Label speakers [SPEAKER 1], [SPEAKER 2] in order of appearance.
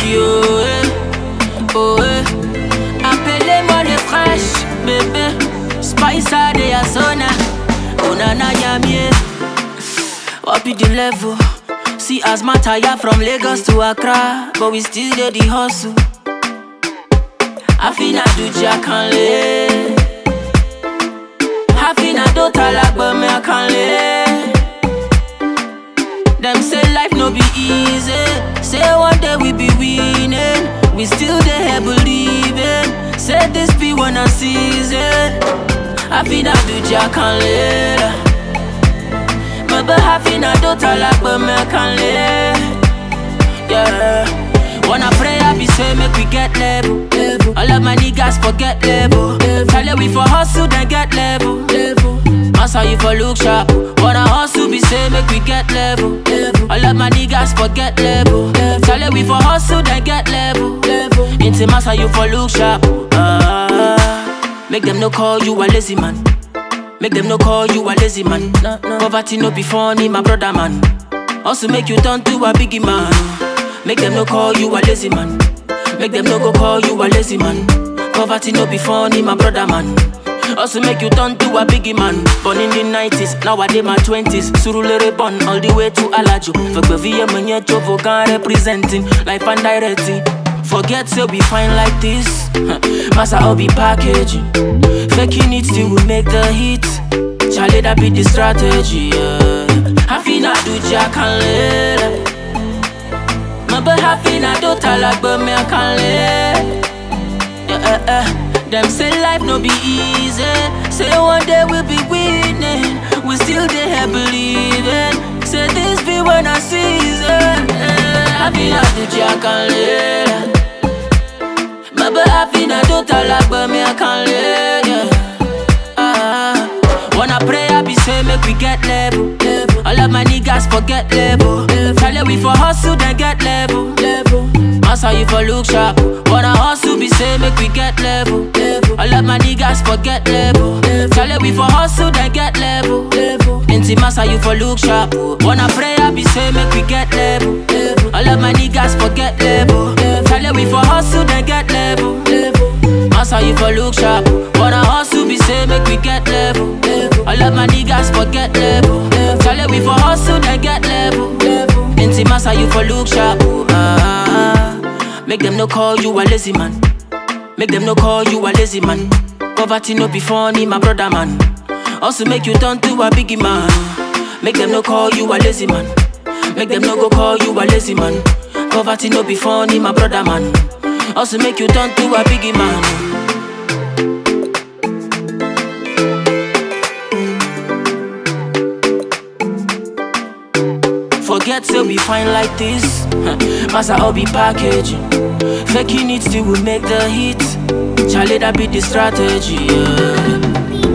[SPEAKER 1] Gucci, oh eh, oh eh. Appelez-moi le fraîche, bébé. Spice a de Asona, oh nana yamie. Up the level. See as my tire from Lagos to Accra, but we still do the hustle. Afina do Jakanle. Afina do talak, but me I can't lay. Them say life no be easy. Say one day we be winning. We still there believing. Say this be one a season. Afina do Jakanle. Maybe Afina do talak, but me I can't lay. Yeah. Wanna pray, I be say make we get level. All of my niggas forget level. Tell you we for hustle, then get level. Massa you for look sharp. Wanna hustle, be say make we get level. All of my niggas forget level. Tell you we for hustle, then get level. Into massa you for look sharp. Ah, make them no call you a lazy man. Make them no call you a lazy man. Poverty no be funny, my brother man. Also make you turn to a biggie man. Make them no call you a lazy man. Make them no go call you a lazy man. Poverty no be funny, my brother man. Also make you turn to a biggie man. Born in the 90s, now I my 20s. Surulere born all the way to Alajo. Fagbevie menye jovo can representing life and directing. Forget say we fine like this. Massa all be packaging. Faking it till we make the hit. Charlie that be the strategy. Yeah. Afina do jack and lele. Maybe Afina do talak but me I can't lay. Yeah, eh, eh. Them say life no be easy. Say one day we'll be winning. We still there believing. Say this be when I season. Yeah. Afina do jack and lele. Maybe Afina do talak but me I can't lay. Yeah. Ah. Wanna pray, I be say make we get level. All of my niggas forget level. Tell you we for hustle, then get level. Massa you for look sharp. Wanna hustle, be say make we get level. All of my niggas forget level. Tell you we for hustle, then get level. Inti massa you for look sharp. Wanna pray, I be say make we get level. All of my niggas forget level. Tell you we for hustle, then get level. Massa you for look sharp. Wanna hustle, be say make we get level. All of my niggas forget level. Tell you we for hustle, then get level. Inti massa you for look sharp. Ah, make them no call you a lazy man. Make them no call you a lazy man. Poverty no be funny, my brother man. Also make you turn to a biggie man. Make them no call you a lazy man. Make them no go call you a lazy man. Poverty no be funny, my brother man. Also make you turn to a biggie man. Forget say we fine like this. Massa all be packaging. Faking it till we make the hit. Charlie that be the strategy. Yeah.